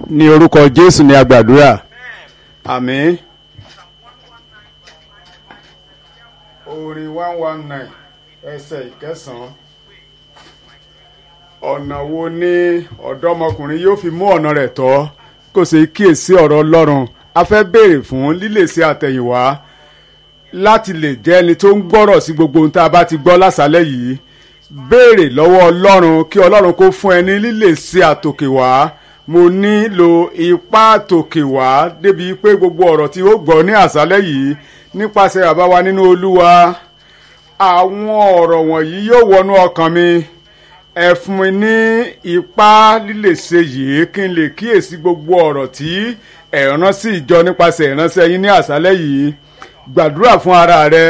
ní orúkọ jésù ní agbàdúrà àmín. orin one one nine ẹsẹ̀ ìkẹsàn-án ọ̀nà wo ni ọ̀dọ́mọkùnrin yóò fi mú ọ̀nà rẹ̀ tọ́ kò sì kíyèsí ọ̀rọ̀ ọlọ́run a fẹ́ béèrè fún lílè sí àtẹ̀yìnwá láti lè jẹ́ ẹni tó ń gbọ́rọ̀ sí gbogbo ohun tá a bá ti gbọ́ lásàálẹ̀ yìí béèrè lọ́wọ́ ọlọ́run kí ọlọ́run kó fún ẹ ní lílè sí àtòkè wá mo nílò ipá àtòkè wá débi pé gbogbo ọ̀rọ̀ tí ó gbọ́ ní àṣálẹ̀ yìí nípasẹ̀ bàbá wa nínú olúwa àwọn ọ̀rọ̀ wọ̀nyí yóò wọnú ọkàn mi ẹ fún mi ní ipá lílè ṣe yìí kí n lè kíyèsí gbogbo ọ̀rọ̀ tí ẹ rán sí ìjọ nípasẹ̀ ìránṣẹ́ yín ní àṣálẹ̀ yìí gbàdúrà fún ara rẹ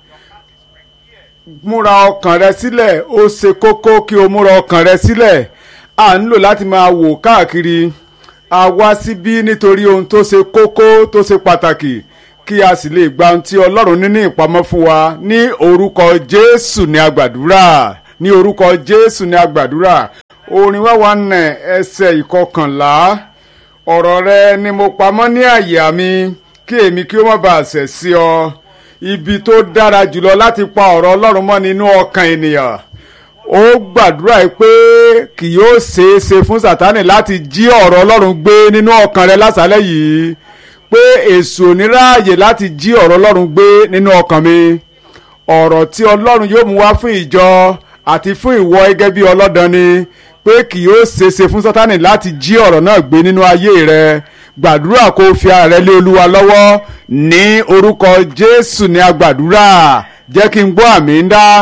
múra ọkàn rẹ sílẹ̀ ó ṣe kókó kí o múra ọkàn rẹ sílẹ̀ a nílò láti máa wò káàkiri a wá síbí nítorí ohun tó ṣe kókó tó ṣe pàtàkì kí a sì lè gba ohun tí ọlọ́run ní ní ìpamọ́ fún wa ní orúkọ jésù ní agbàdúrà ní orúkọ jésù ní agbàdúrà orin wá wà nà ẹsẹ̀ ìkọkànlá ọ̀rọ̀ rẹ ni mo pamọ́ ní àyà mi kí èmi kí ó má bàa ṣẹ̀ sí ọ ibi tó dára jùlọ láti pa ọ̀rọ̀ ọlọ́run mọ́ nínú ọkàn ènìyàn ó gbàdúrà pé kì yóò ṣeé ṣe fún sátánì láti jí ọ̀rọ̀ ọlọ́run gbé nínú ọkàn rẹ lásàálẹ̀ yìí pé èṣù ò ní ráàyè láti jí ọ̀rọ̀ ọlọ́run gbé nínú ọkàn mi ọ̀rọ̀ tí ọlọ́run yóò mú wá fún ìjọ àti fún ìwọ gẹ́gẹ́ bí ọlọ́dan ni pé kì yóò ṣeéṣe fún sátánì láti jí ọ̀rọ̀ náà gbé nínú ayé rẹ gbàdúrà kó o fi ara rẹ lé olúwa lọ́wọ́ ní orúkọ jésù ní agbàdúrà jẹ́ kí n gbọ́ àmì ń dá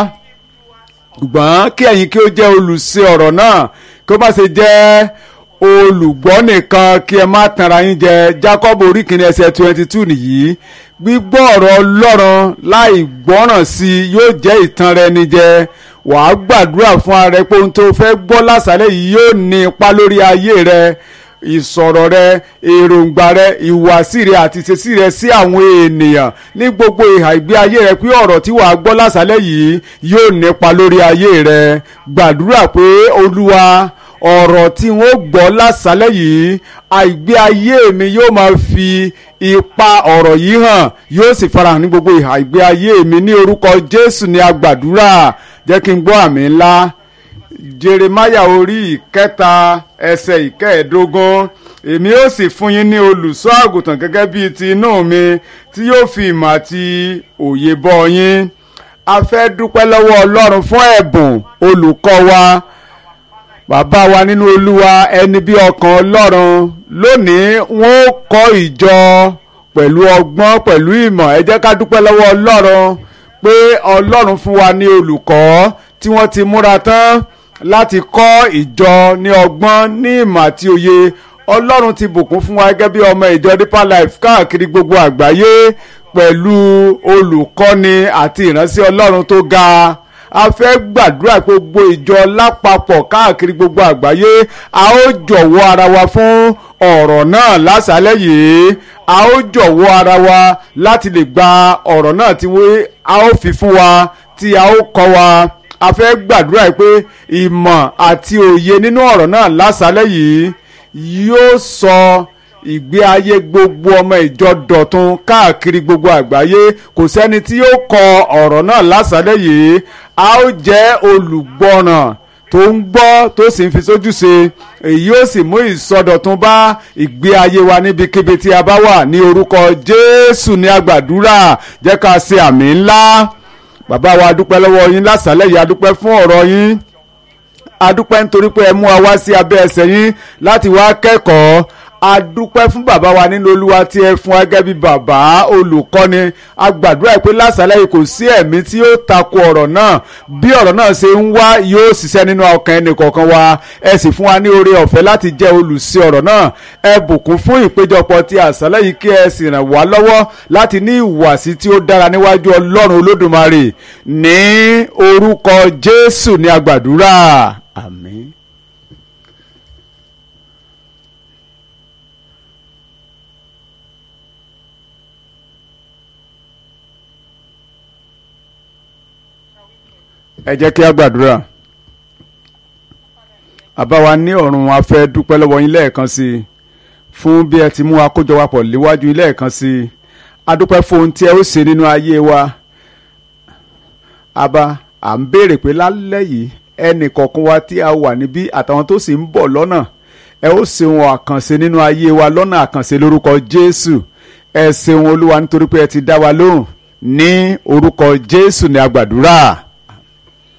ṣùgbọ́n kí ẹ̀yin kí ó jẹ́ olùṣe ọ̀rọ̀ náà kí ó má ṣe jẹ́ olùgbọ́ nìkan kí ẹ má tanra yín jẹ Jacob orí kìíní ẹsẹ̀ twenty two nìyí gbígbọ́ ọ̀rọ̀ ọlọ́run láì gbọ́ràn sí i yóò jẹ́ ìtanra ẹni jẹ wàá gbàdúrà fún ara rẹ pé ohun tó fẹ́ gbọ́ lásàlẹ̀ yìí yóò ní ipa lórí ayé rẹ ìsọ̀rọ̀ rẹ èròǹgbà rẹ ìwàsí rẹ àti ìṣesí rẹ sí àwọn ènìyàn ní gbogbo ìhà ìgbé ayé rẹ pé ọ̀rọ̀ tí wàá gbọ́ lásàlẹ̀ yìí yóò nípa lórí ayé rẹ gbàdúrà pé olúwa ọ̀rọ̀ tí wọ́n gbọ́ lásàlẹ̀ yìí àìgbé ayé mi yóò máa fi ipa ọ̀rọ̀ yìí hàn yóò sì farahàn ní gbogbo ìhà ìgbé ayé mi ní orúkọ jésù ní agbàdúrà jẹ́ kí n gbọ́ àmì ńlá jeremaya orí ìkẹta ẹsẹ̀ ìkẹẹ̀ẹ́dógún èmi ó sì fún yín ní olùṣọ́ àgùntàn gẹ́gẹ́ bíi ti inú mi tí yóò fi ìmọ̀ àti òye bọ́ yín a fẹ́ dúpẹ́ lọ́wọ́ ọlọ́run fún ẹ̀bùn olùkọ́ wa bàbá wa nínú olúwa ẹni bí ọkàn ọlọ́run lónìí wọ́n ó kọ́ ìjọ pẹ̀lú ọgbọ́n pẹ̀lú ìmọ̀ ẹ jẹ́ ká dúpẹ́ lọ́wọ́ ọlọ́run pé ọlọ́run fún wa ní olùkọ́ tí wọ́n ti múra tán láti kọ́ ìjọ ní ọgbọ́n ní ìmọ̀ àti òye ọlọ́run ti bùkún fún wa gẹ́gẹ́ bí ọmọ ìjọ deeper life káàkiri gbogbo àgbáyé pẹ̀lú olùkọ́ni àti ìránṣẹ́ ọlọ́run tó ga a fẹ́ gbàdúrà gbogbo ìjọ lápapọ̀ káàkiri gbogbo àgbáyé a ó jọ̀wọ́ ara wa fún ọ̀rọ̀ náà lásàálẹ̀ yìí a ó jọ̀wọ́ ara wa láti lè gba ọ̀rọ̀ náà tí a ó fi fún wa tí a ó kọ́ wa a fẹ́ gbàdúrà pé ìmọ̀ àti òye nínú ọ̀rọ̀ náà lásàálẹ̀ yìí yóò sọ ìgbé ayé gbogbo ọmọ ìjọ dọ̀tun káàkiri gbogbo àgbáyé kò sẹ́ni tí yóò kọ ọ̀rọ̀ náà lásàálẹ̀ yìí a ó jẹ́ olùgbọ́ràn tó ń gbọ́ tó sì ń fi sójú ṣe èyí ó sì mú ìsọdọ̀tun bá ìgbé ayé wa níbikíbi tí a bá wà ní orúkọ Jésù ní agbàdúrà jẹ́ ká ṣe àmì ńlá bàbá wa adúpẹ́ lọ́wọ́ yín lásàálẹ̀ yìí adúpẹ́ fún ọ̀rọ̀ yín adúpẹ́ nítorí pé ẹ mú wa wá sí abẹ́ ẹsẹ̀ yín láti wá kẹ́kọ̀ọ́ adúpẹ́ fún bàbá wa nínú olúwa tí ẹ fún ẹgẹ́ bí bàbá olùkọ́ni agbàdúrà pé lásàálẹ̀ yìí kò sí ẹ̀mí tí yóò tako ọ̀rọ̀ náà bí ọ̀rọ̀ náà ṣe ń wá yóò ṣiṣẹ́ nínú ọkàn ẹnì kọ̀ọ̀kan wa ẹ sì fún wa ní oore ọ̀fẹ́ láti jẹ́ olùsí ọ̀rọ̀ náà ẹ bùkún fún ìpéjọpọ̀ ti àṣálẹ̀ yìí kí ẹ sì ràn wá lọ́wọ́ láti ní ìwàsí tí ó dára níwájú ọlọ́run olódùmarè ní orúkọ jésù ní agbàdúrà àmín. ẹ jẹ́ kí a gbàdúrà àbá wa ní ọ̀run a fẹ́ dúpẹ́ lọ́wọ́ yín lẹ́ẹ̀kan sí i fún bí ẹ ti mú akójọ wa pọ̀ léwájú ilé ẹ̀kan sí i adúpẹ́ fún ohun tí ẹ ó ṣe nínú ayé wa àbá à ń béèrè pé lálẹ́ yìí ẹnì kọ̀ọ̀kan wa tí a wà níbí àtàwọn tó sì ń bọ̀ lọ́nà ẹ ó ṣe wọn àkànṣe nínú ayé wa lọ́nà àkànṣe lórúkọ Jésù ẹ ṣeun Olúwa nítorí pé ẹ ti dá wa lóhùn ní orúkọ Jésù ní agbàdúrà.